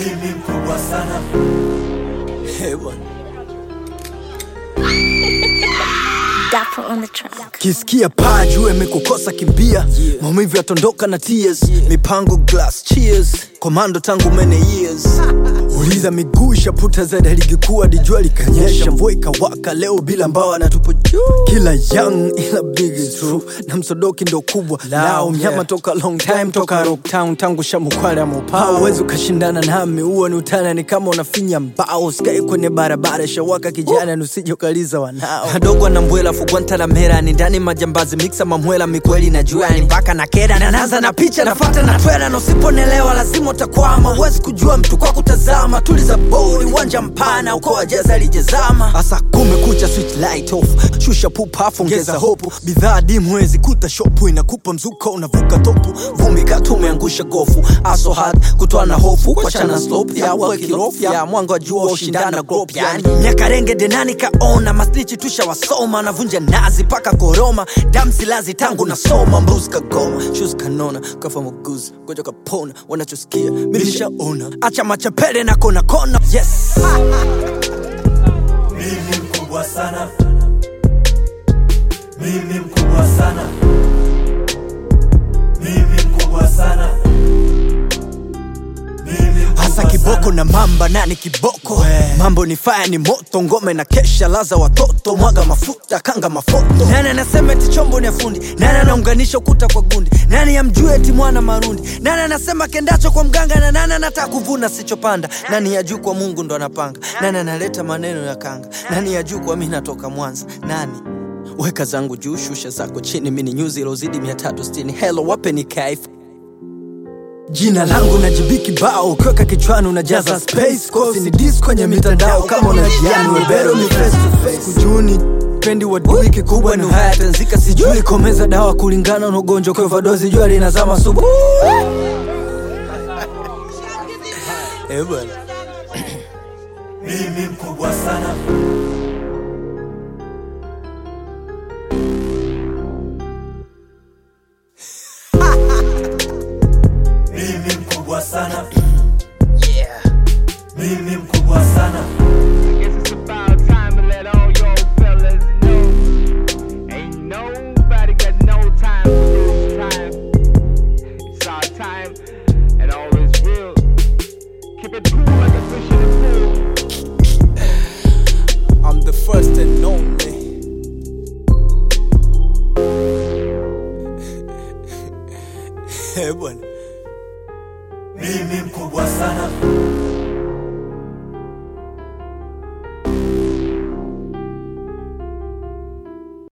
mimi mkubwa sana Eh, bwana. Dapper on the track. kisikia paa juu imekukosa kimbia maumivu yatondoka na tears mipango glass cheers komando tangu many years uliza miguu ishaputa zaidi ya ligi kuu hadi jua likanyesha mvua ikawaka leo bila mbawa na tupo juu kila young ila big is true na msodoki ndo kubwa lao mnyama toka long time toka rocktown tangu shamukwale ya mopao uwezi ukashindana nami huo ni utana ni kama unafinya mbao skai kwenye barabara shawaka kijana nusije ukaliza wanao adogo na mbwela fugwantalamera ni ndani majambazi miksa mamwela mikweli na jua ni mpaka na keda nanaanza na picha nafata na twela na usiponelewa lazima utakwama huwezi kujua mtu kwa kutazama tuliza bodi uwanja mpana uko wajeza lijezama hasa kumekucha switch light off shusha pupafu ongeza hopu bidhaa dimu wezi kuta shopu inakupa mzuka unavuka topu vumbi katumeangusha gofu aso hard kutoa na hofu kwa chana slope ya wakirofu ya mwanga wa jua ushindana grop yani miaka renge denani kaona maslichi tusha wasoma navunja nazi paka koroma damsilazi tangu nasoma mbuzi kagoma shus kanona kafa muguzi goja kapona wanachosikia milishaona acha machapele na kona kona yes mimi mkubwa sana mimi mkubwa sana mimi mkubwa sana mimi mkubwa hasa kiboko sana. na mamba nani kiboko mambo ni faya ni moto ngome na kesha laza watoto mwaga mafuta kanga mafoto nani anasema eti chombo ni afundi nani anaunganisha ukuta kwa gundi nani amjue eti mwana marundi nani anasema kendacho kwa mganga na nani anataka kuvuna sichopanda nani ya juu kwa mungu ndo anapanga nani analeta maneno ya kanga nani ya juu kwa mi natoka mwanza nani weka zangu juu shusha zako chini mini nyuzi ilozidi 360 helo wape ni kaifu jina langu na jibiki bao ukiweka kichwani unajaza space kosi ni dis kwenye mitandao kama unajiani webero ni face to face kujuni pendi wadui kikubwa ni haya tanzika sijui komeza dawa kulingana na ugonjwa kwa vadozi jua linazama subu Eh, bwana. mimi mkubwa sana mimi mkubwa sana mimi mkubwa sana Guess it's about time to let all y'all fellas know. Ain't nobody got no time to lose time. It's our time, and all is real. Keep it cool like a fish in the pool. I'm the first and only Eh, bwana mimi mkubwa sana